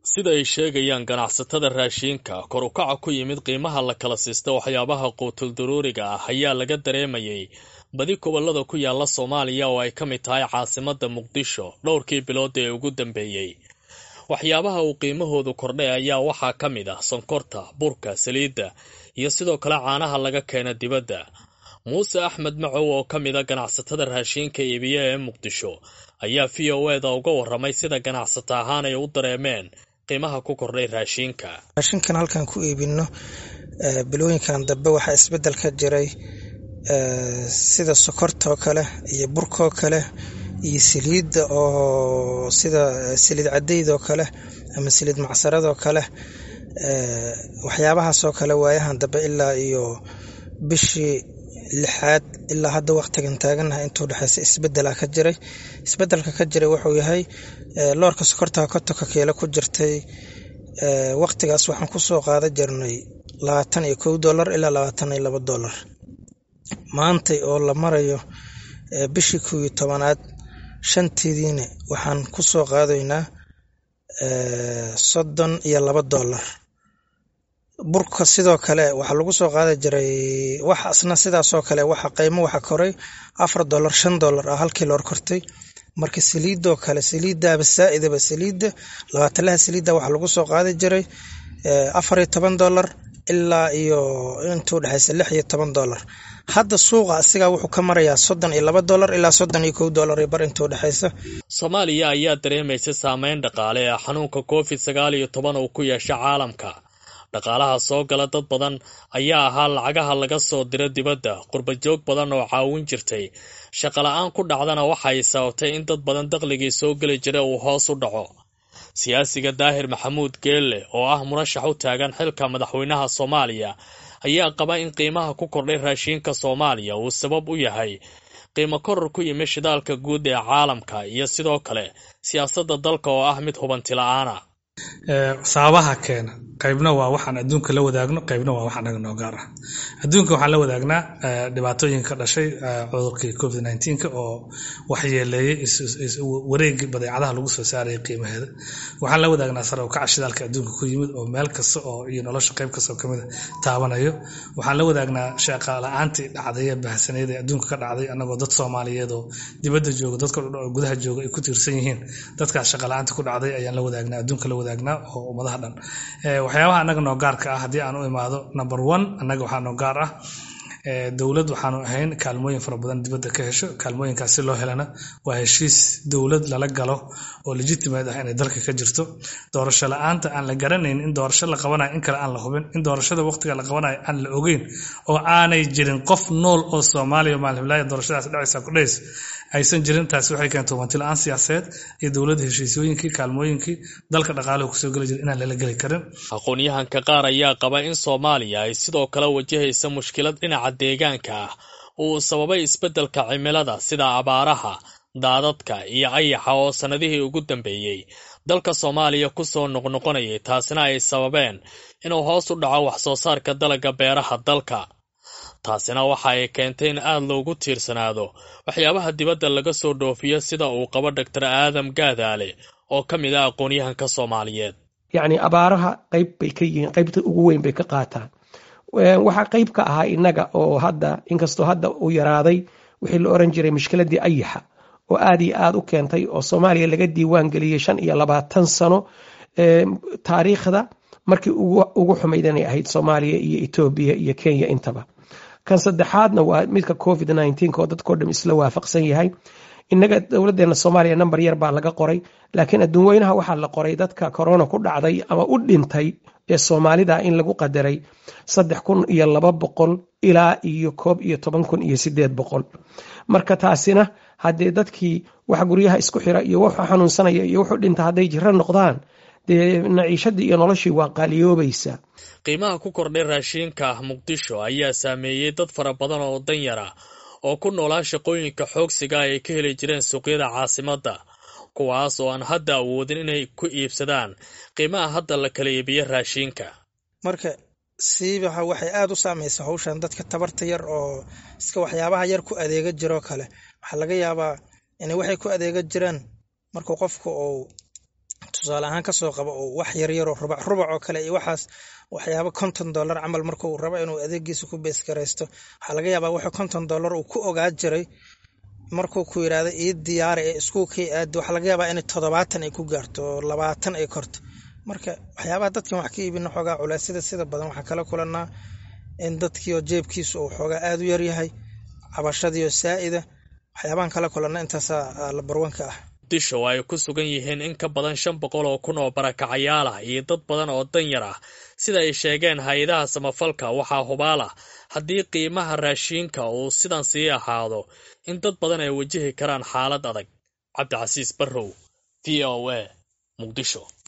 sida ay sheegayaan ganacsatada raashiinka kor u kaca ku yimid qiimaha la kala siista waxyaabaha quutul daruuriga ah ayaa laga dareemayay badi gobollada ku yaala soomaaliya oo ay ka mid tahay caasimadda muqdisho dhowrkii bilood ee ugu dambeeyey waxyaabaha uu qiimahoodu kordhay ayaa waxaa ka mid ah sonkorta burka saliidda iyo sidoo kale caanaha laga keena dibadda muuse axmed macow oo ka mid a ganacsatada raashiinka iibiya ee muqdisho ayaa v o eda uga waramay sida ganacsato ahaan ay u dareemeen qiimaha ku kordhay raashiinka raashinkan halkan ku iibino bilooyinkan dambe waxaa isbedel ka jiray sida sokortaoo kale iyo burkaoo kale iyo saliidda oo sida saliid cadeydoo kale ama saliid macsaradoo kale waxyaabahaasoo kale waayahan dambe ilaa iyo bishii lixaad ilaa hadda waqtigan taaganaha intuu dhexeysa isbedela ka jiray isbedelka ka jiray wuxuu yahay loorka sokorta kotonka kiilo ku jirtay waqtigaas waxaan kusoo qaadan jirnay labaatan iyo kow dolar ilaa labaatan iyo labo dolar maantay oo la marayo bishii kow iyo tobanaad shanteediina waxaan kusoo qaadaynaa soddon iyo labo dolar burka sidoo kale waxaa lagu soo qaadi jiray wax asna sidaasoo kale waxa qiimo waxa koray afar dolar shan dolar ah halkii loor kortay marka saliidoo kale saliidaba saa-idaba saliidda labaatalaha saliidda waxaa lagu soo qaadi jiray afar iyo toban dolar ilaa iyo intuu dhexeysa lix iyo toban dolar hadda suuqa asigaa wuxuu ka marayaa soddon iyo laba dolar ilaa soddon iyo kow dolar iyo bar intuu dhexeysa soomaaliya ayaa dareemaysa saameyn dhaqaale ee xanuunka covid sagaal iyo toban uu ku yeesha caalamka dhaqaalaha soo gala dad badan ayaa ahaa lacagaha laga soo diro dibadda qurbajoog badan oo caawin jirtay shaqala-aan ku dhacdana waxay sababtay in dad badan daqligii soo geli jira uu hoos u dhaco siyaasiga daahir maxamuud geelle oo ah murashax u taagan xilka madaxweynaha soomaaliya ayaa qaba in qiimaha ku kordhay raashiinka soomaaliya uu sabab u yahay qiimo koror ku yimi shidaalka guud ee caalamka iyo sidoo kale siyaasadda dalka oo ah mid hubanti la-aana sababaha keena qaybna waa waxaan adduunka la wadaagno qaybna waa wax anaga noo gaar ah adduunka waxaan la wadaagnaa dhibaatooyin ka dhashay cudurkii covid nneteen-ka oo waxyeeleeyey wareegii badeecadaha lagu soo saarayay qiimaheeda waxaan la wadaagnaa sare ukaca shidaalka adduunka ku yimid oo meel kasta oo iyo nolosha qayb kasta oo kamida taabanayo waxaan la wadaagnaa shaaqa la-aantii dhacday ee bahsaneyd ee adduunka ka dhacday anagoo dad soomaaliyeed oo dibadda jooga dadka gudaha jooga ay ku tiirsan yihiin dadkaas shaqa la-aanta ku dhacday ayaan la wadaagnaa adduunka la wadaagnaa oo ummadaha dhan waxyaabaha annaga noo gaarka ah haddii aan u imaado number one annaga waxaa noo gaar ah dowlad waxaanu ahayn kaalmooyin fara badan dibadda ka hesho kaalmooyinkaas si loo helana waa heshiis dowlad lala galo oo legitimate ah inay dalka ka jirto doorasho la-aanta aan la garanayn in doorasho la qabanayo in kale aan la hubin in doorashada waqtiga la qabanayo aan la ogeyn oo aanay jirin qof nool oo soomaaliya maalimlaaya doorashadaas dhacaysa ku dhays aysan jirin taasi waxay keentay hubanti la-aan siyaasadeed iyo dowladda heshiisyooyinkii kaalmooyinkii dalka dhaqaalahu kusoo geli jira inaan lala geli karin aqoon-yahanka qaar ayaa qaba in soomaaliya ay sidoo kale wajahaysa mushkilad dhinaca deegaanka ah uu sababay isbeddelka cimilada sida abaaraha daadadka iyo ayaxa oo sannadihii ugu dambeeyey dalka soomaaliya kusoo noqnoqonayay taasina ay sababeen inuu hoos u dhaco wax soo saarka dalagga beeraha dalka taasina waxa ay keentay in aada loogu tiirsanaado waxyaabaha dibadda laga soo dhoofiyo sida uu qabo doctor aadam gaadaale oo ka mid ah aqoon-yahanka soomaaliyeed yacni abaaraha qayb bay ka yihiin qaybta ugu weyn bay ka qaataan waxaa qayb ka ahaa innaga oo hadda inkastoo hadda uu yaraaday wixii la oran jiray mushkiladii ayaxa oo aada iyo aada u keentay oo soomaaliya laga diiwaan geliyey shan iyo labaatan sano taariikhda markii ugu xumayd inay ahayd soomaaliya iyo etoobiya iyo kenya intaba kan saddexaadna waa midka covid nneteen oo dadkao dham isla waafaqsan yahay innaga dowladeena soomaaliya number yar baa laga qoray laakiin adduun weynaha waxaa la qoray dadka corona ku dhacday ama u dhintay ee soomaalida in lagu qadaray saddex kun iyo laba boqol ilaa iyo koob iyo toban kun iyo sideed boqol marka taasina haddee dadkii wax guryaha isku xira iyo wuxuu xanuunsanaya iyo wuxuu dhinta hadday jiro noqdaan dee naciishadii iyo noloshii waa qaaliyoobaysa qiimaha ku kordhay raashiinka ah muqdisho ayaa saameeyey dad fara badan oo danyara oo ku noolaa shaqooyinka xoogsiga ay ka heli jireen suuqyada caasimadda kuwaas oo aan hadda awoodin inay ku iibsadaan qiimaha hadda la kala iibiyo raashiinka marka siibaha waxay aada u saamaysa hawshan dadka tabarta yar oo iska waxyaabaha yar ku adeega jiroo kale waxaa laga yaabaa inay waxay ku adeega jiraan markuu qofku uu tusaale ahaan kasoo qaba oo wax yaryaroo rubac rubac oo kale iyo waxaas waxyaaba konton dollar camal markuu rabo inuu adeegiisa ku beesgaraysto waxaa laga yaabaa wuxuu konton dollar uu ku ogaa jiray markuu ku yidhaahdo ii diyaari ee iskuulkii aadi waxaa laga yaabaa inay toddobaatan ay ku gaarto oo labaatan ay korto marka waxyaabaha dadkan wax ka iibina xoogaa culeysyada sida badan waxaa kala kulanaa in dadkiioo jeebkiisu uu xoogaa aada u yaryahay cabashadiioo saa'ida waxyaabahan kala kulanna intaasaa labarwanka ah muqdisho ay ku sugan yihiin in ka badan shan boqol oo kun oo barakacayaal ah iyo dad badan oo danyar ah sida ay sheegeen hay-adaha samafalka waxaa hubaal ah haddii qiimaha raashiinka uu sidan sii ahaado in dad badan ay wajihi karaan xaalad adag cabdicasiis barrow v o a muqdisho